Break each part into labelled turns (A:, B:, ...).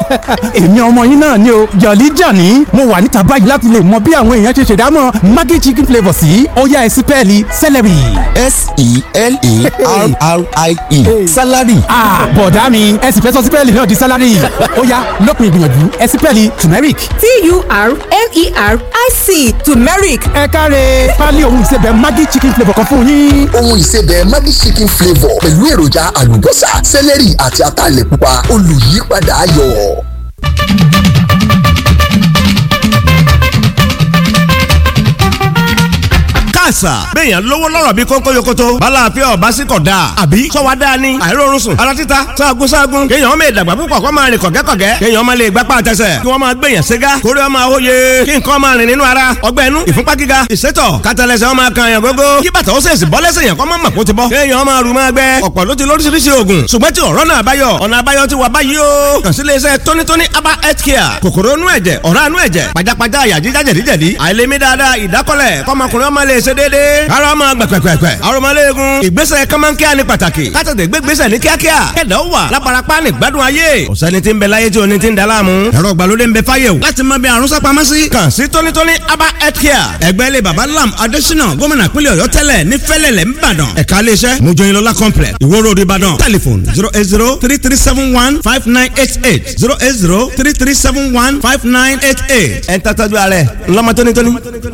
A: èmi ọmọ yín náà ni o jọ̀lí jàní mo wà níta báyìí láti lè mọ bí àwọn èèyàn ṣe ṣèdámọ̀ maggi chicken flavour sí ọ̀yá ẹ̀sìn pẹ́ẹ́lí celery.
B: s-e-l-e-r-r-i-e salary.
A: bọ̀dá mi ẹ̀sìn fẹ́ sọ sí pẹ́ẹ́lí náà di salary ọ̀yá lópin ìgbìyànjú ẹ̀sìn pẹ́ẹ́lí turmeric.
C: t-u-r-m-e-r-i-c turmeric
A: ẹ káre pálí ohun ìsebẹ̀ maggi chicken flavour kan fún yín.
B: ohun ìsebẹ̀ Maggi chicken flavour pẹ̀lú èròjà àlùbọ́sà sẹ́lẹ̀rì àti ataalẹ̀ pupa olùyípadà ayọ̀.
D: àṣà. béèyàn lówó lọ́rọ̀ bí kónkó yokoto. balàáfíà ọba sí kọ̀ dáa. àbí sọ́wọ́ dáa ni. àìrórun sùn. ara títa sáàgùn sáàgùn. kéèyàn ọmọ ìdàgbà púpọ̀ kó máa rìn kọ̀gẹ́kọ̀gẹ́. kéèyàn ọmọ lè gbapá àtẹsẹ̀. kí wọ́n máa gbèyàn ségá. kórè ọmọ àwòye. kí nǹkan máa rìn nínú ara. ọgbẹ́ inú ìfúnpá gíga. ìsétọ̀ kátàlẹ́sẹ̀ ọmọ kan yàn gógó. kí bàtà ó sèṣì bọ́ lẹ́sẹ̀ yàn kọ́ máa mọ̀ kó ti bọ́. kéèyàn ọmọ rù máa gbẹ. ọ̀pọ̀ ló ti lóríṣiríṣi oògùn. ṣùgbọ́n tí ọ̀rọ̀ náà báyọ̀. ọ̀nà àbáyọ ti wà báyìí o. kàn sí iléeṣẹ́ tónítóní aba health care. kòkòrò inú ẹ̀jẹ̀ ọ̀rá inú ẹ̀jẹ̀ pajápajá àyà jíjá jẹ̀díjẹ̀dí. àìlèmí dáadáa ìdákọ́lẹ̀ kọ́mọkùnrin ọmọ lè ṣe déédéé. ara ọmọ gbẹ̀pẹ̀pẹ̀pẹ̀. arọmọléegun ìgbésẹ̀ kọ́mọ́nkíá ni pàtàkì. kátàtẹ̀ gbégbésẹ̀ ní kíákíá. kẹ̀dá ó wà lábarapá ní gbádùn ayé. ọ̀sẹ́ni tí ń bẹ láyé tí oní ti ń da láàmú. ẹ̀rọ ìgbàlódé ń bẹ fáyé o. láti mọ bí àrùn sápamọ́ sí. kàn sí tónítóní aba health care. ẹgbẹ́ ilé baba lam adésínà gómìnà pínlẹ̀ ọ̀yọ́ tẹ́lẹ̀ ní fẹ́lẹ̀lẹ̀ ńbàdàn. ẹ̀ka iléeṣẹ́ mojoyinlola complex ìwó road ìbàdàn. telephone zero eight zero three three seven one five nine eight eight zero eight zero three three seven one five nine eight eight. ẹ̀ ń tàtàjú ààrẹ ńlọmọ tónítóní.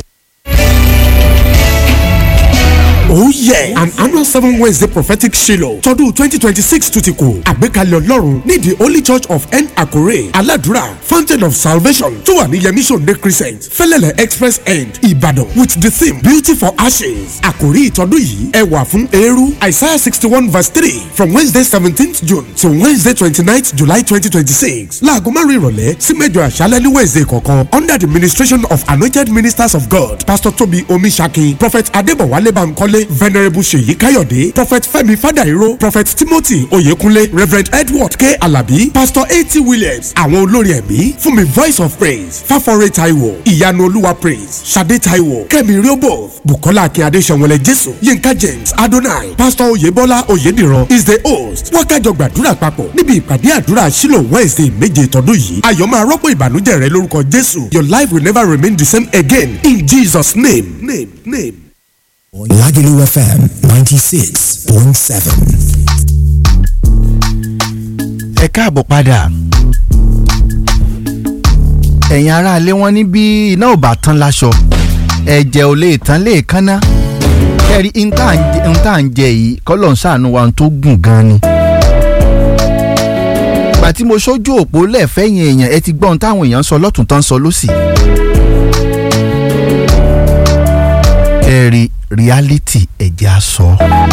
E: Oh yeah! An annual seven Wednesday prophetic Shiloh tọdún twenty twenty six tún ti kù. Àgbékalẹ̀ Ọlọ́run ní the Holy Church of N Akure Aladura Fountain of Salvation tó wà ní Yemi Sunday Crescent Fẹ́lẹ́lẹ̀ Express End Ìbàdàn with the theme Beauty for Ashes. Àkòrí ìtọ́dún yìí ẹwà fún eérú Isaiah sixty one verse three from Wednesday seventeenth June to Wednesday twenty ninth July twenty twenty six. Láago márùn-ún ìrọ̀lẹ́ sí mẹ́jọ àṣálẹ́ ní Wednesday kọ̀ọ̀kan under the ministration of anointed ministers of God Pastor Tobi Omisaki Prophet Adébọ̀wálé Bankole venerable seyi kayode prophet fẹ́mi fadairo prophet timothy oyekunle reverend edward k alabi pastor a.t williams àwọn olórí ẹ̀mí fún mi voice of praise fáforé taiwo ìyanu olúwa praise sade taiwo kẹ́mi riobo bukola akínyade sẹ̀wọ̀lẹ̀ jésù yinka james adonai pastor oyebola oyediran is the host wákàjọ gbàdúrà papọ̀ níbi ìpàdé àdúrà sílò wednesday méje tọdún yìí ayọ̀ máa rọ́pò ìbànújẹ́ rẹ lórúkọ jésù your life will never remain the same again in jesus name name name.
F: Lagelu FM 96.7.
G: ẹ káàbọ̀ padà ẹ̀yin aráalé wọn ní bí iná ò bá tán láṣọ ẹ̀jẹ̀ ò lè tán lè kánná kẹ́rí n tá à ń jẹ yìí kọ́lọ̀ ń ṣàánú wa tó gùn gan ni. ìgbà tí mo ṣojú òpó lẹ́ẹ̀fẹ́yìn èèyàn ẹ ti gbọ́ ohun táwọn èèyàn ń sọ lọ́tún tán sọ lọ́sì. kẹ́rí reality ẹ̀jẹ̀ aṣọ.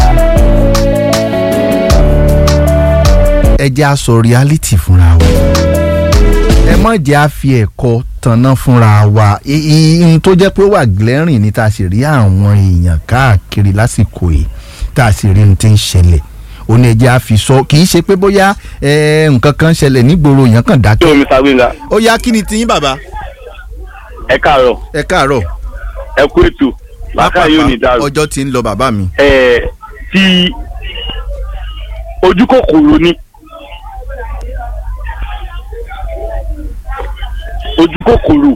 G: ẹ̀jẹ̀ aṣọ reality fúnra wa. ẹ má jẹ́ à fi ẹ̀kọ́ tanná fúnra wa ihun tó jẹ́ pé ó wà glaring ni tá a sì rí àwọn èèyàn káàkiri lásìkò yìí tá a sì rí ohun tí ń ṣẹlẹ̀ ó ní ẹjẹ́ àfi sọ kì í ṣe pé bóyá nǹkan kan ṣẹlẹ̀ nígboro èèyàn kan dákẹ́.
H: ṣé omi sàgbéǹga.
G: ó yá kí ni tiyín bàbá.
H: ẹ káàárọ̀.
G: ẹ káàárọ̀.
H: ẹ kú ètò làákà yóò ní dàrú.
G: ọjọ́ ti ń lọ bàbá mi.
H: ẹ ti ojú kòkòrò ni ojú kòkòrò.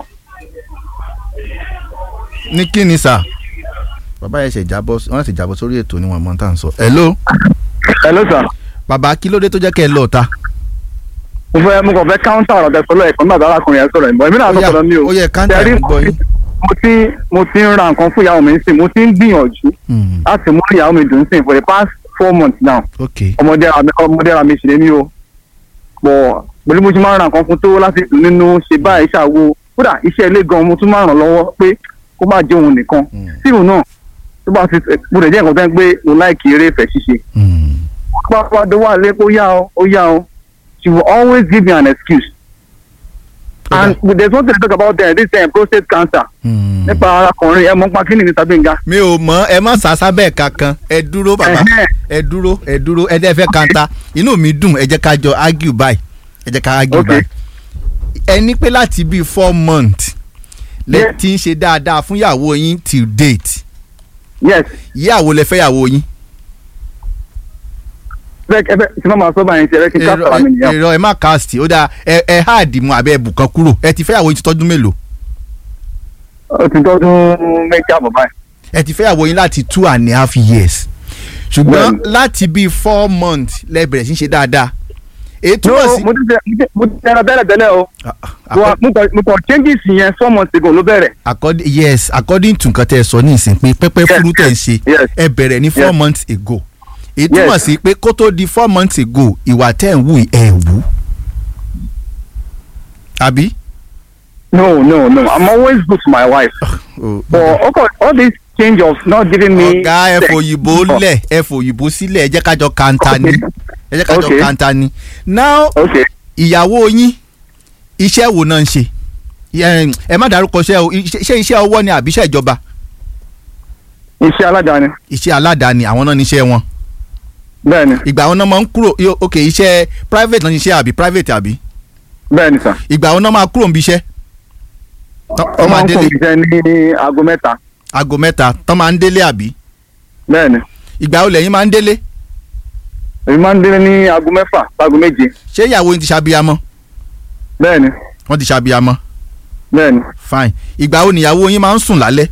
G: ní kí ni sà bàbá yẹn ṣe jábọ́ wọ́n ṣe jábọ́ sórí ètò ni wọ́n mọ̀ tá à ń sọ. hello.
H: hello sir.
G: bàbá kí ló dé tó jẹ́ kẹ́ ẹ lọ ta.
H: mo fẹ́ mo kàn fẹ́ káńtà ọ̀rọ̀ tẹ sọ́lọ́ ẹ̀kọ́ nígbà tí arákùnrin yẹn sọ̀rọ̀ ìbọn èmi náà sọ̀rọ̀ mi o.
G: ó yẹ káńtà ẹ̀ ń gbọ́ yín
H: mo ti mo ti ń ra nǹkan fún ìyàwó mi sí mo ti ń gbìyànjú láti mú ìyàwó mi dùn sí for the past four months now ọmọdé ra mi ọmọdé ra mi sì lé mi o pọ̀ pẹ̀lú mo ti máa ń ra nǹkan fún tó láti dùn nínú ṣe báyìí ṣàwo kódà iṣẹ́ ilé gan mo tún máa ràn lọ́wọ́ pé kó má jẹ́ òun nìkan síìmù náà tó bá ti mo lè jẹ́ nǹkan tó ń pé mo láìkì eré ìfẹ́ ṣíṣe pápá tó wà lé ó yá o ó yá o she will always give me an excuse and there's one thing to talk about there this time prostate cancer. nípa arákùnrin ẹ mọ pa kíni ní Sabinga.
G: mi ò mọ ẹ má sàṣà bẹ́ẹ̀ kankan ẹ dúró bàbá ẹ dúró ẹ dúró ẹ dẹ́ fẹ́ kanta inú mi dùn ẹ jẹ́ ká jọ argue báyìí ẹ jẹ́ ká argue báyìí. ẹ ní pé láti bíi four months lẹ ti ń ṣe dáadáa fún ìyàwó yín till date.
H: yes.
G: ìyàwó lẹ fẹ́ ìyàwó yín.
H: ẹ fẹ́ tí wọ́n máa sọ báyìí ṣe ẹ fẹ́ kí n ká sọ̀rọ̀ mi nìyẹn.
G: èrò ẹ má cast ó dáa ẹ ẹ háàdì mu àbẹ ẹbù kan kúrò ẹ ti fẹ́yàwó yín ti tọ́dún mélòó
H: ó ti tọ́dún méjì àbọ̀ báyìí.
G: ẹ ti fẹ́yàwó yín láti two and a half years ṣùgbọ́n
H: Bẹ́ẹ̀ni.
G: láti bíi four months lẹ bẹ̀rẹ̀ sí í ṣe dáadáa èyí
H: no
G: túmọ̀ sí.
H: mo ti tẹ mo ti tẹra tẹ́lẹ̀ tẹ́lẹ̀ o Wa- mo kàn- mo kàn changes yẹn four months ago ló bẹ̀rẹ̀.
G: according yes according to nǹkan tẹ́ ẹ sọ ní ìsìn pé pẹ́pẹ́
H: Yes,
G: fúru tẹ̀ ń
H: yes,
G: ṣe
H: yes.
G: ẹ bẹ̀rẹ̀ ní four
H: Yes.
G: months ago èyí túmọ̀
H: Yes.
G: sí pé kó tó di four months ago ìwà tẹ̀ ń wù ẹ̀ wù àbí.
H: no no no i'm always good to my wife
G: Oh,
H: but okay, all this change of not giving me.
G: ọ̀gá ẹ
H: sex-
G: fòyìnbó lẹ̀ ẹ fòyìnbó sílẹ̀ ẹ jẹ́ kájọ kanta ni ẹ jẹ́ kájọ
H: Okay.
G: kanta ni now
H: okay
G: ìyàwó yín iṣẹ́ wo náà ń ṣe ẹ ẹ má dárúkọ iṣẹ́ o iṣẹ́ ṣé iṣẹ́ ọwọ́ ni àbí iṣẹ́ ìjọba
H: iṣẹ́ aládàáni
G: iṣẹ́ aládàáni àwọn náà níṣẹ́ wọn
H: bẹ́ẹ̀ni
G: ìgbà àwọn náà máa ń kúrò yo- ok iṣẹ́ private náà níṣẹ́ àbí private àbí
H: bẹ́ẹ̀ni sà.
G: ìgbà àwọn náà máa kúrò níbi iṣẹ́ tán
H: ó
G: tán máa
H: máa ń
G: délé
H: fún mi jẹ ní aago mẹ́ta
G: aago mẹ́ta tán máa ń délé àbí
H: bẹ́ẹ̀ni
G: ìgbà wo lẹ́yìn máa ń délé
H: èmi máa ń délé ní aago mẹ́fà aago méje
G: ṣé ìyàwó yín ti ṣàbíyamọ
H: bẹ́ẹ̀ni
G: wọ́n ti ṣàbíyamọ
H: bẹ́ẹ̀ni.
G: fine ìgbà wo nìyàwó yín máa ń sùn lálẹ́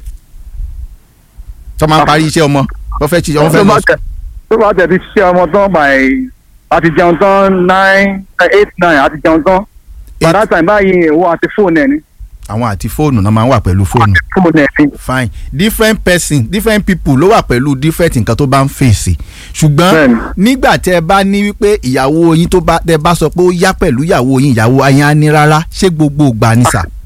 G: tó máa ń parí iṣẹ́ ọmọ wọ́n fẹ́ ṣiṣẹ́ wọ́n fẹ́
H: tó
G: lọ
H: bá tẹ tó bá tẹ ti ṣe ọmọ tán by àti jẹun tán nine eight nine àti jẹun tán by that time báyìí ìwọ àti fóònù ẹ ní
G: àwọn àti fóònù náà máa ń wà pẹ̀lú fóònù
H: fóònù ẹ ní.
G: fine different person different people ló wà pẹ̀lú different nǹkan tó bá ń fèsì ṣùgbọ́n
H: Bẹ́ẹ̀ni.
G: nígbà tẹ́ ẹ bá ní wípé ìyàwó yín tó bá tẹ́ ẹ bá sọ pé ó yá pẹ̀lú ìyàwó yín ìyàwó ayé á ní rárá ṣé gbogbo ìgbà ni sà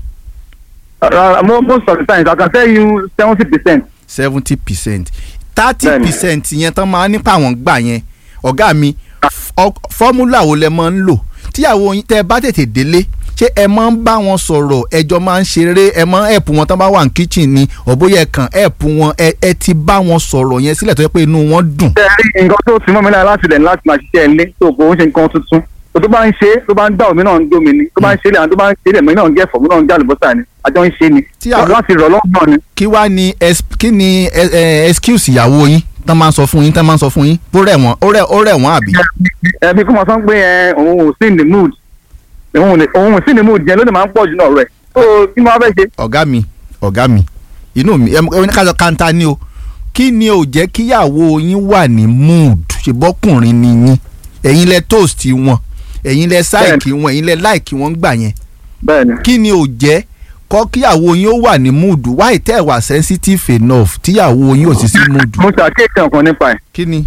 H: rárá mo most of the times I can tell you seventy percent.
G: seventy percent thirty
H: Bẹ́ẹ̀ni.
G: percent yẹn tán máa nípa àwọn gbà yẹn ọ̀gá mi f- fọ́múlà wo lẹ máa ń lò tíyàwó yín tẹ́ ẹ bá tètè délé ṣé ẹ máa ń bá wọn sọ̀rọ̀ ẹjọ́ máa ń ṣeré ẹ máa ń ẹ̀pù wọn tán bá wà ní kitchen ni ọ̀bóyẹ kan ẹ̀pù wọn ẹ ẹ ti bá wọn sọ̀rọ̀ yẹn sílẹ̀ tó yẹ pé inú wọn dùn.
H: ṣe rí nǹkan tó ti mọ́ mi lára láti lẹ̀ ní láti máa ṣiṣẹ́ ilé tó kò ń ṣe nǹkan tuntun tó tó bá ń ṣe tó bá ń dá omi náà ń dómi ni tó bá ń ṣe ilé àwọn tó bá ń ṣe ilé mi náà ń gẹ̀fọ́ mi náà ń gé àlùbọ́sà ni àjọ ń ṣe ni
G: Tí àwọn-
H: láti rọ̀ lọ́gbọ̀n ni.
G: kí wá ni es- kí ni ẹ- ẹ, excuse ìyàwó yín tán máa ń sọ fún yín tán máa ń sọ fún yín ó rẹ̀ wọ́n ó rẹ̀ ó rẹ̀ wọ́n àbí.
H: ẹbí kó mọ sọ pé ẹ òun ò sí in the mood òun ò lè- òun ò sí in the mood yẹn ló lè máa ń pọ̀ jù náà rẹ̀ tó kí ni wọ́n fẹ́ ṣe.
G: ọ̀gá mi ọ̀gá mi inú mi ẹ ẹ ní ká sọ kanta ni o kí ni ò jẹ́ kíyàwó yín wà ní mood ṣèbọ́kùnrin ni yín ẹ̀yin lẹ toast wọn ẹ̀yin lẹ sáìkì wọn ẹ̀yin lẹ láìkì wọn gbà yẹn
H: bẹ́ẹ̀ni
G: kí ni ò jẹ́ kọ́ kíyàwó yín ó wà ní mood why tẹ́ ẹ wà sensitive enough tíyàwó yín ò sí sí mood
H: mo ṣàkíyèsí ọ̀kan nípa ẹ̀
G: kí ni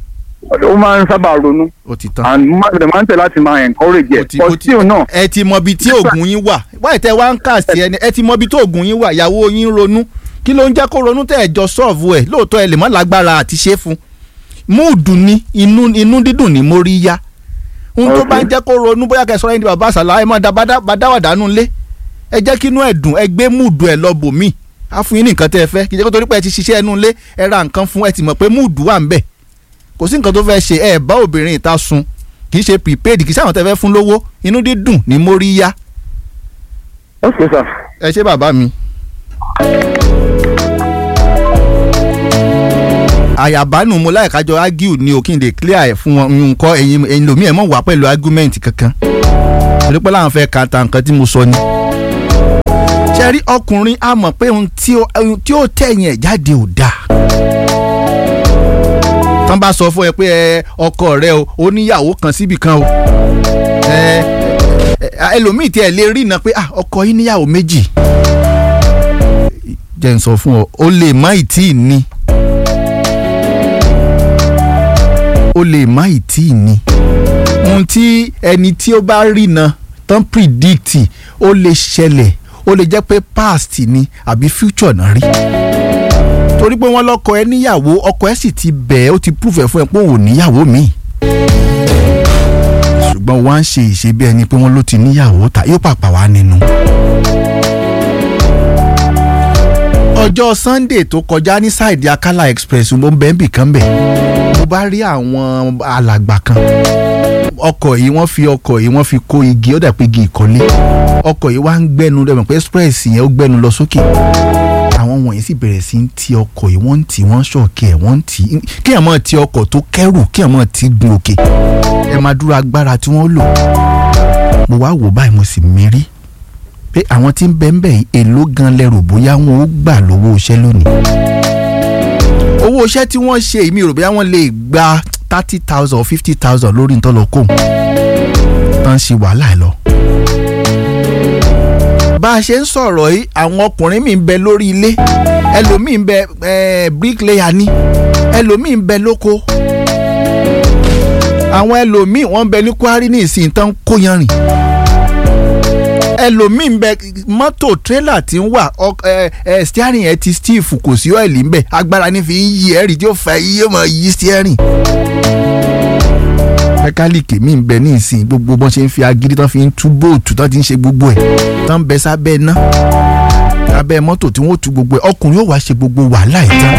H: ó máa ń sábà ronú
G: ó ti tán.
H: and mo máa máa ń tẹ̀ láti máa encourage
G: ó
H: ẹ̀
G: ti-
H: but
G: ó ti-
H: still náà
G: ẹ ti mọ ibi tí oògùn yín wà wáyé tẹ wá ń kà sí ẹni ẹ ti mọ ibi tí oògùn yín wà ìyàwó yín ronú kí ló ń jẹ́ kó ronú tẹ́ ẹ jọ sọ́ọ̀fù ẹ̀ lóòótọ́ ẹ lè mọ́ lágbára àti ṣe é fún múùdù ni inú inú dídùn ni mo rí yá ohun tó
H: Okay.
G: bá ń jẹ́ kó ronú bóyá kẹsàn-án ẹni bàbá àṣàlà ẹ máa dáwàdánù lé ẹ jẹ́ kí inú ẹ̀ dùn ẹ gbé múùdù ẹ̀ lọ bò míì á fún yín ní nǹkan tẹ́ ẹ fẹ́ kì í jẹ́ kó torí pé ẹ ti ṣiṣẹ́ ẹnu lé ẹ ra nǹkan fún ẹ ti mọ̀ pé múùdù wà ń bẹ̀ kò sí nǹkan tó fẹ́ ṣe ẹ bá obìnrin ìta sun kì í ṣe prepaid kì í sáwọn tẹ́ fẹ́ fún lówó inú dídùn ni mo rí yá
H: ok sir
G: ẹ ṣé bàbá mi. àyàbánu mo láì kájọ argue ni o kí n lè clear ẹ̀ fún wọn nǹkan ẹ̀yin ẹ̀yin lòmí ẹ̀ mọ̀ wá pẹ̀lú argument kankan torí pé láwọn fẹ́ ka ta nǹkan tí mo sọ ni. ṣe rí ọkùnrin a mọ̀ pé ohun tí ó ohun tí ó tẹ̀yìn ẹ̀ jáde ò dáa. tán bá sọ fún ẹ pé ẹ ọkọ rẹ o ó níyàwó kan síbì kan o. ẹ ẹ ẹlòmíì tí ẹ lè rí iná pé ah ọkọ yín níyàwó méjì. jẹ́ n sọ fún ọ o lè má ì tí ì ní. o lè má ì tí ì ní. ohun tí ẹni tí ó bá rí na tán predict ó lè ṣẹlẹ̀ ó lè jẹ́ pé past ni àbí future náà rí. torí pé wọ́n lọ́kọ ẹ níyàwó ọkọ ẹ sì ti bẹ̀ ẹ́ ó ti prove ẹ̀ fún ẹ pé òun ò níyàwó míì. ṣùgbọ́n wọ́n á ṣe ìṣe bí ẹni pé wọ́n ló ti níyàwó ta yóò pàpà wá nínú. ọjọ́ sunday tó kọjá ní sáìdì akala express mo ń bẹ́ẹ̀ bì kan bẹ̀ mo bá rí àwọn alàgbà kan ọkọ̀ yìí wọ́n fi ọkọ̀ yìí wọ́n fi kó igi ó dà pé igi ìkọ́lé ọkọ̀ yìí wá ń gbẹ́nu rẹ̀ mọ̀ pé express yẹn ó gbẹ́nu lọ sókè àwọn àwọn wọ̀nyí sì bẹ̀rẹ̀ sí ń ti ọkọ̀ yìí wọ́n ń tì wọ́n ṣọ̀kẹ́ ẹ̀ wọ́n ń tì í kí ẹ̀ mọ̀ ti ọkọ̀ tó kẹ́rù kí ẹ̀ mọ̀ ti gun òkè ẹ̀ máa dúró agbára tí wọ́n lò mo wá wò báyìí mo sì mérí pé àwọn tí ń bẹ ń bẹ yìí èló gan lẹ́rù bóyá wọn ó gbà lówó iṣẹ́ lónìí owó iṣẹ́ tí wọ́n ṣe èmi rò bóyá wọ́n lè gba thirty thousand or fifty thousand lórí ntọ́lọ́kọ̀ tán ṣe wàhálà ẹ̀ lọ bá a ṣe ń sọ̀rọ̀ yìí àwọn ọkùnrin mi ń bẹ lórí ilé ẹlòmíì ń bẹ eh, bricklayer ní ẹlòmíì ń bẹ lóko àwọn ẹlòmíì wọ́n ń bẹ ní kwari ní ìsìn tán kó yanrìn ẹlòmíì ń bẹ mọ́tò tírélà tí ń wà steering ẹ ti stiff kò sí ọ́ìlì ń bẹ agbára ní fi ń yí ẹ̀rì tí ó fa yí ó máa yí steering mẹkáníìkì mi ń bẹ ní ìsìn gbogbo bọ́n ṣe ń fi agídí tán fi ń tú bóòtù tán ti ń ṣe gbogbo ẹ̀ tán ń bẹ sábẹ́ iná abẹ́ mọ́tò tí wọ́n tú gbogbo ẹ̀ ọkùnrin yóò wá ṣe gbogbo wàhálà ẹ̀ tán.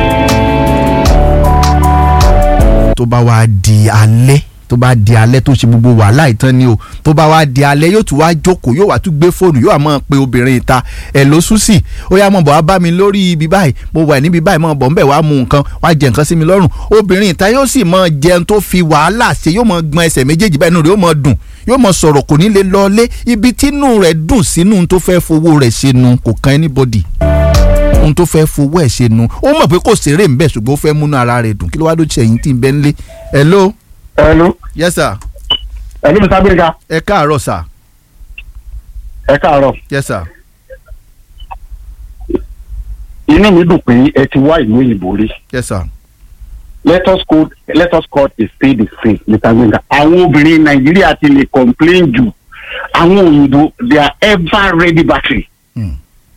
G: tó bá wá di alẹ́ tó bá di alẹ́ tó ṣe gbogbo wàhálà ìtàn ni o tó bá wá di alẹ́ yóò tún wá jókòó yóò wá tún gbé fóònù yóò wá máa pe obìnrin ìta ẹ̀ ló sùn sí ó yá mọ̀ bọ̀ wá bá mi lórí ibi báyìí mo wà níbi báyìí mọ̀ bọ̀ ń bẹ̀ wá mu nǹkan wá jẹ nǹkan sí mi lọ́rùn obìnrin ìta yóò sì máa jẹun tó fi wàhálà ṣe yóò máa gbọn ẹsẹ̀ méjèèjì báyìí nù rẹ̀ yóò máa dùn yóò máa sọ̀rọ̀ kò ní lè lọlé ibi tínú rẹ̀ dùn sínú tó fẹ́ fowó rẹ̀ ṣe nu kò kan anybody ohun tó fẹ́ fowó ẹ̀ ṣe nu ó mọ̀ pé kò ṣeré ń bẹ̀ ṣùgbọ́n ó fẹ́ múnú ara rẹ̀ dùn kí ló wá ló ṣe ẹ̀yìn tí ń bẹ́ ń lé hello.
H: hello.
G: yes sir.
H: hello mr gbẹ̀ngà.
G: ẹ káàárọ̀ sir.
H: ẹ káàárọ̀.
G: yes sir.
H: inú mi dùn pé ẹ ti wá ìlú òyìnbó rí.
G: yes sir.
H: let us call let us call a spade a spade mr gbẹ̀ngà. àwọn obìnrin nàìjíríà ti lè complain jù àwọn òyìnbó they are ever ready battery.
G: Hmm.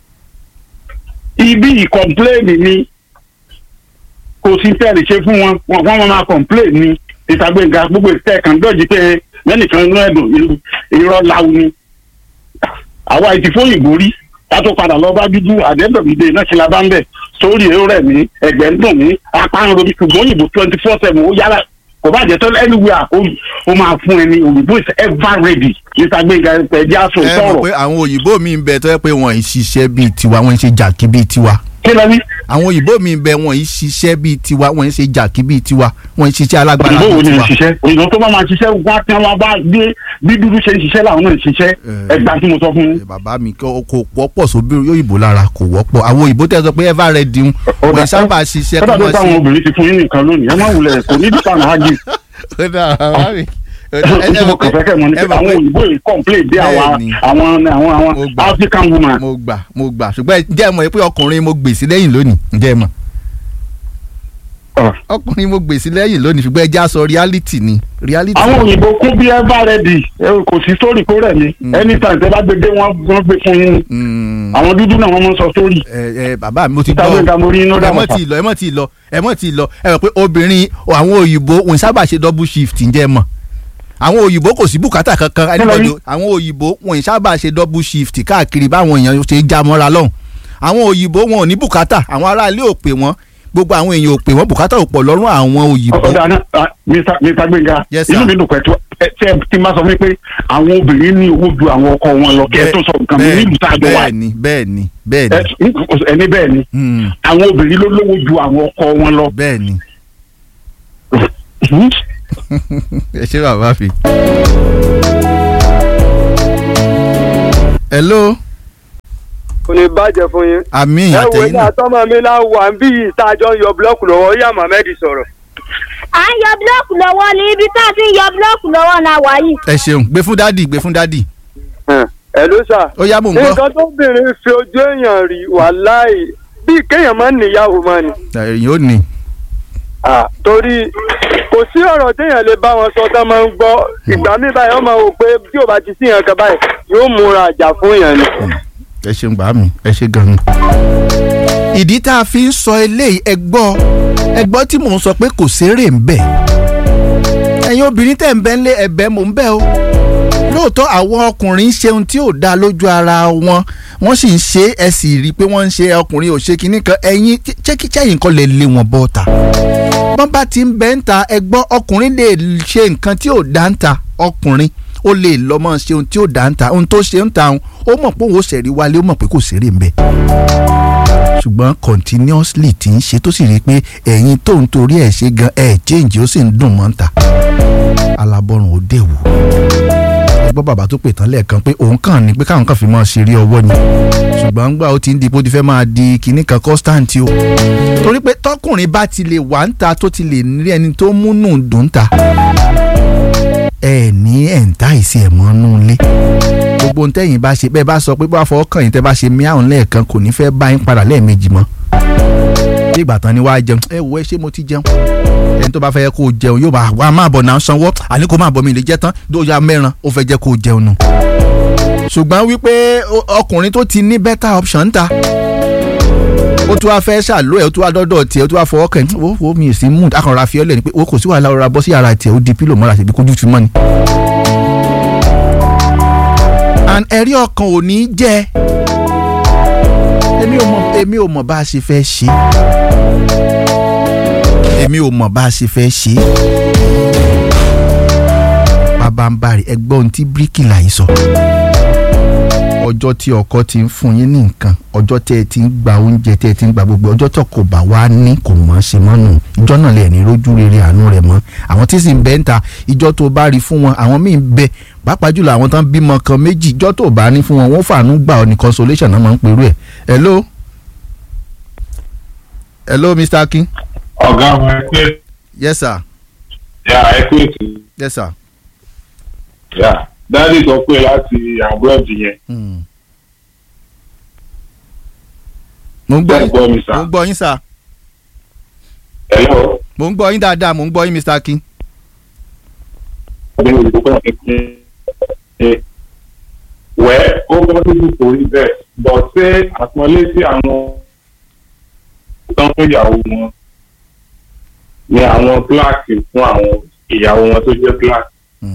H: ibi ìkọ̀mpléènì ni kò sí tẹ́lẹ̀ ṣe fún wọn wọn wọn máa kọ̀mpléènì ni títa gbẹ̀ngà gbogbo ìtẹ́ kan dọ́jì pé lẹ́nìkan inú ẹ̀dùn irọ́ láwu ni àwa ìtì fóyìnbó rí ká tó padà lọ bá dúdú àdẹ́dọ̀gbìdè náà ṣe la bá ń bẹ̀ sórí èrò rẹ̀ mí ẹ̀gbẹ́ ń dùn mí apá ń robi ṣùgbọ́n òyìnbó twenty four seven ó yára kò bá jẹ́ tó anywhere ó máa fún ẹni òyìnbó is ever ready títa gbẹ̀ngà ẹ̀jẹ̀ aṣọ
G: ẹ mọ̀
H: ìtọ́rọ̀
G: pé àwọn òyìnbó mi ń bẹ tó yẹ pé wọ́n ń ṣiṣẹ́ bíi tiwa wọ́n ń ṣe jàkí bíi tiwa
H: kí lọ ní.
G: àwọn òyìnbó mi ń bẹ wọ́n ń ṣiṣẹ́ bíi tiwa wọ́n ń ṣe jàkí bíi tiwa wọ́n ń ṣiṣẹ́ alágbára
H: òyìnbó wo
G: bíi
H: ni ń
G: tiwa.
H: ṣiṣẹ́ òyìnbó tó bá máa ṣiṣẹ́ wá tí wọ́n bá gbé bí dúdú ṣe ń ṣiṣẹ́ làwọn náà ń ṣiṣẹ́ ẹgbà tí mo sọ fún
G: Ẹ, bàbá mi kò kò wọ́pọ̀ sóbì òyìnbó lára kò wọ́pọ̀ àwọn òyìnbó tẹ́ sọ pé ever ready ń wọ́n sábà ṣiṣẹ́
H: kọ́dà
G: kí
H: tó
G: wọ́n
H: táwọn
G: ṣe.
H: obìnrin ti fún yín nìkan lónìí ẹ má wulẹ̀ kò ní dùkà náà ágì
G: Ó dà, bàbá mi. Ó dà, ẹ- ẹ
H: tí mo
G: mọ̀
H: kàn
G: pé-
H: fẹ́ kẹ́ mọ̀ ní
G: ẹ
H: pé
G: mọ̀
H: àwọn
G: pé-
H: òyìnbó yìí complain dé àwọn
G: Bẹ́ẹ̀ni.
H: àwọn àwọn àwọn
G: Mo gbà.
H: African woman
G: mo gbà mo gbà ṣùgbọ́n ǹjẹ́ ẹ mọ̀ pé ọkùnrin mo gbèsè lẹ́yìn lónìí ǹjẹ́ ẹ mọ̀
H: Ah.
G: ọkùnrin mo gbèsè lẹ́yìn lónìí ṣùgbọ́n ẹ já sọ reality ni reality.
H: àwọn òyìnbó kún bí ever ready ẹ, kò sí story kó rẹ̀ mí anytime tẹ bá gbé dé wọn wọn gbé fún yín
G: Mm,
H: àwọn dúdú náà wọn mọ sọ story
G: ẹ ẹ bàbá mi mo ti
H: Ìta
G: gbọ́
H: gbẹ̀ngà mo rí iná
G: ẹ
H: dàmọ̀
G: mọ̀ tí ì lọ ẹ mọ̀ tí ì lọ ẹ mọ̀ tí ì lọ ẹ mọ̀ pé obìnrin àwọn òyìnbó wọn sábà ṣe double shift ǹjẹ́ ẹ mọ̀ àwọn òyìnbó kò sí bùkátà kankan anybody àwọn òyìnbó wọn sábà ṣe double shift káàkiri báwọn èèyàn ṣe já mọ́ra lọ́hùn àwọn òyìnbó wọn ò ní bùkátà àwọn aráalé ò pè wọ́n gbogbo àwọn èèyàn ò pè wọ́n bùkátà ò pọ̀ lọ́rùn àwọn òyìnbó
H: ọ̀dà náà ah, Mr. Mr. Gbénga
G: Yes, sir.
H: inú mi dùn pẹ̀tù ẹ tí ẹ ti máa sọ fún mi pé àwọn obìnrin ní owó ju àwọn ọkọ wọn lọ kí ẹ tó sọ nǹkan mi
G: Bẹ́ẹ̀-
H: nílùú tá a jọ wà
G: bẹ́ẹ̀ ni bẹ́ẹ̀ ni bẹ́ẹ̀
H: ẹ
G: ni
H: ẹni bẹ́ẹ̀ ni
G: Hmm,
H: àwọn obìnrin ló lówó ju àwọn ọkọ wọn lọ.
G: bẹ́ẹ̀ ni ẹ ṣe bàbá fi. hello
C: kò ní bàjẹ́ fún yín.
G: àmì
C: ẹ wo
G: àtẹ̀yìn
C: ní
G: náà
C: àtọ́mọ mi náà wà ń bí yìí tá a jọ ń yọ búlọ́ọ̀kù lọ́wọ́ yá Mohammed sọ̀rọ̀.
I: à ń yọ búlọ́ọ̀kù lọ́wọ́ ní ibi tá a ti ń yọ búlọ́ọ̀kù lọ́wọ́ la wà yìí.
G: ẹ ṣeun gbé fún dádì gbé fún dádì
C: ẹ ló sà.
G: ó yá mò ń gbọ́
C: nǹkan tó bìnrin fi ojú èèyàn rí wàláì bíi kéèyàn máa ń níyàwó máa ní.
G: ẹ̀yìn ó ní
C: Ah, torí kò sí ọ̀rọ̀ téèyàn lè bá wọn sọ tán máa ń gbọ́ ìgbà mi báyìí wọ́n máa wò pé tí ò bá ti sí yàn kan báyìí yóò múra àjà fún yàn ni.
G: ẹ ṣeun gbà mí ẹ ṣe gan-an. ìdí tá a fi ń sọ eléyìí ẹ gbọ́ ẹ gbọ́ tí mò ń sọ pé kò sérè ń bẹ̀ ẹ̀yin obìnrin tẹ̀ ń bẹ́ ń lé ẹ̀bẹ̀ mò ń bẹ̀ o lóòótọ́ àwọn ọkùnrin ń ṣe ohun tí ò dáa lójú ara wọn wọ́n sì ń ṣe é, ẹ sì rí i pé wọ́n ń ṣe ọkùnrin ò ṣe kinní kan ẹ̀yin ṣẹ́kíṣẹ́yìn kan lè lé wọn bọ́ ta bọ́n bá ti ń bẹ́ ń ta ẹ gbọ́ ọkùnrin lè ṣe nǹkan tí ò dá ń ta ọkùnrin ó lè lọ mọ́ ṣe ohun tí ò dá ń ta ohun tó ṣe ń ta òun ó mọ̀ pé òun ó ṣẹ̀rí wálé ó mọ̀ pé kò ṣeré ń bẹ̀ ṣùgbọ́n continuously ti ń ṣe tó sì rí i pé ẹ̀yin tó ń torí ẹ̀ ṣe gan ẹ̀ change ó sì ń dùn mọ́ ń ta alábọ́rùn ó dẹ̀ wò ẹ gbọ́ bàbá tó pè tán lẹ́ẹ̀kan pé òun kàn ní pé káwọn kan fi máa ṣeré ọwọ́ ni ṣùgbọ́n gbà ó ti ń di bó ti fẹ́ máa di kinní kan constant o torí pé tọkùnrin bá ti lè wà ń ta tó ti lè rí ẹni tó múnú dùn ta ẹ ní ẹ̀ǹtá ìsì ẹ̀ mọ́ nú ilé gbogbo ohun tẹ́yìn bá ṣe bẹ́ẹ̀ bá sọ pé bá fọwọ́ kàn yín tẹ́ bá ṣe míàrún lẹ́ẹ̀kan kò ní fẹ́ bá yín padà lẹ́ẹ̀mejì mọ́ bí ìgbà tán ni wàá jẹun ẹ wo ẹ ṣé mo ti jẹun ẹni tó bá fẹ́ kó o jẹun yóò bá wa máa bọ̀ náà sanwó àní kó máa bọ̀ mi lè jẹ́ tán tó ya mẹ́ran ó fẹ́ jẹ́ kó o jẹun nù. ṣùgbọ́n wípé ọkùnrin tó ti ní better option ń ta ó tún wá fẹ́ ṣàlóyè ó tún wá dọ́dọ̀ tiẹ̀ ó tún wá fọwọ́ kàn ó wo mi sí mood akànra fi ọ́lẹ̀ ni pé ó kò sí wàhálà ọ̀rọ̀ abọ́ sí yàrá tiẹ̀ ó di pílò mọ́ra síbi kójú fi mọ́ ni. and ẹ̀rí ọkàn ò ní jẹ́ èmi ò mọ̀ èmi ò mọ̀ bá a ṣe fẹ́ ṣe èmi ò mọ̀ bá a ṣe fẹ́ ṣe bàbá ń bari ẹgbọ́n ohun tí bíríkìlà yìí sọ ọjọ́ tí ọkọ ti ń fún yín ní nǹkan ọjọ́ tẹ́ ẹ ti ń gba oúnjẹ tẹ́ ẹ ti ń gba gbogbo ọjọ́ tó kò bá wá ní kò mọ̀ ṣe mọ́ nù ìjọ náà lè ní rójú rere àánú rẹ̀ mọ́ àwọn tí sì ń bẹ ń ta ìjọ tó bá rí fún wọn àwọn míì ń bẹ pàápàá jùlọ àwọn tán bímọ kan méjì ìjọ tó bá ní fún wọn wọ́n fàánú gbà ọ ní consolation náà máa ń perú ẹ̀ hello hello Mr. Akin.
J: ọ̀gá àwọn ẹgbẹ́.
G: yes sir.
J: yà ẹgbẹ́ ètò.
G: yes sir.
J: yà dáàdì sọ pé láti abroad yẹn.
G: mo ń gbọ́
J: Ẹ gbọ́ mi sà.
G: mo ń gbọ́ yín sà.
J: hello.
G: mo ń gbọ́ yín dáadáa mo ń gbọ́ yín Mr. Akin.
J: ọdún ìlú kọ́ ẹ̀ ẹ̀ wẹ́ ó gbọ́ dúdú kò rí bẹ́ẹ̀ bọ̀ ṣé àpọ́nlé sí àwọn tán fún ìyàwó wọn ni àwọn kíláàsì fún àwọn ìyàwó wọn tó jẹ́ kíláàsì.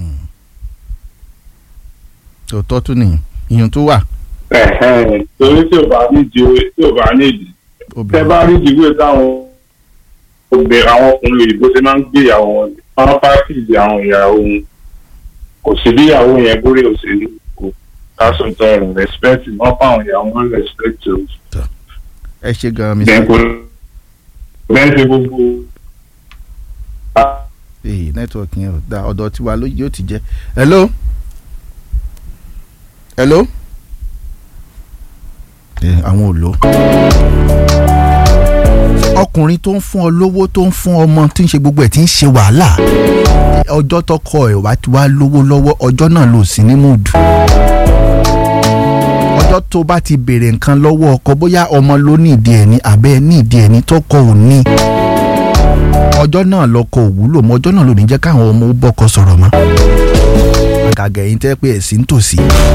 G: tòótọ́ tún nìyí ìyẹn tó wà.
J: Ẹ̀hẹ́n, torí tí ò bá nídìí owó tí ò bá nídìí tẹ bá rí ìdíwé táwọn obìnrin àwọn ọkùnrin òyìnbó ṣe máa ń gbé ìyàwó wọn wọn pàkíyèsí àwọn ìyàwó wọn kò sí bí ìyàwó yẹn bórí òṣèlú kò káṣọ tọrọ respect wọn fáwọn ìyàwó wọn respect o.
G: ẹ ṣe gan mi.
J: bẹ́ẹ̀ kò bẹ́ẹ̀ ṣe gbogbo.
G: ee nẹ́tíwọ̀kì yẹn ò da ọ̀dọ̀ tiwa ló yóò ti jẹ́ hello hello ẹ àwọn ò lò ọkùnrin tó ń fún ọ lówó tó ń fún ọmọ tí ń ṣe gbogbo ẹ̀ tí ń ṣe wàhálà ọjọ́ tọkọ ẹ̀ wá ti wá lówó lọ́wọ́ ọjọ́ náà lò sí ní múùdù ọjọ́ tó bá ti béèrè nǹkan lọ́wọ́ ọkọ bóyá ọmọ ló ní ìdí ẹ̀ ní àbẹ́ ní ìdí ẹ̀ ní tọkọ ò ní ọjọ́ náà lọkọ òwúlò mọ́ ọjọ́ náà ló ní jẹ́ káwọn ọmọ ó bọ́kọ sọ̀rọ̀ mọ́ àgàgà yìí tẹ́ pé ẹ̀sìn ń tòsí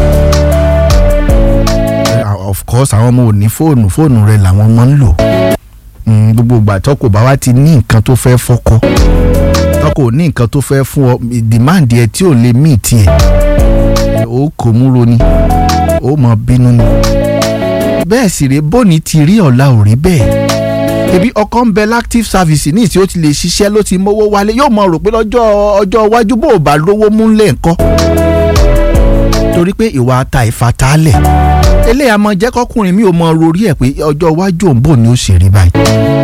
G: of course àwọn ọmọ ò ní fóònù fóònù rẹ làwọn ọmọ ń lò gbogbo ìgbà tọkọ bá wá ti ní nǹkan tó fẹ́ fọkọ tọkọ ò ní nǹkan tó fẹ́ fún ọ demand ẹ tí ò lè mí tiẹ̀ ó kò múro ni ó mọ bínú ni bẹ́ẹ̀ sì rèé bóni ti rí ọ̀la ò rí bẹ́ẹ̀ ebi ọkọ ń bẹ l'active service ní ìsí ó ti lè ṣiṣẹ́ ló ti mówó wálé yóò mọ rò pé lọ́jọ́ ọjọ́ iwájú bó o bá lówó múlẹ̀ ńkọ́ torí pé ìwà ata ìfatálẹ̀ eléyà mọ jẹ́ kọkùnrin mi ò mọ rorí ẹ̀ pé ọjọ́ iwájú òun bò ní ó ṣe rí báyìí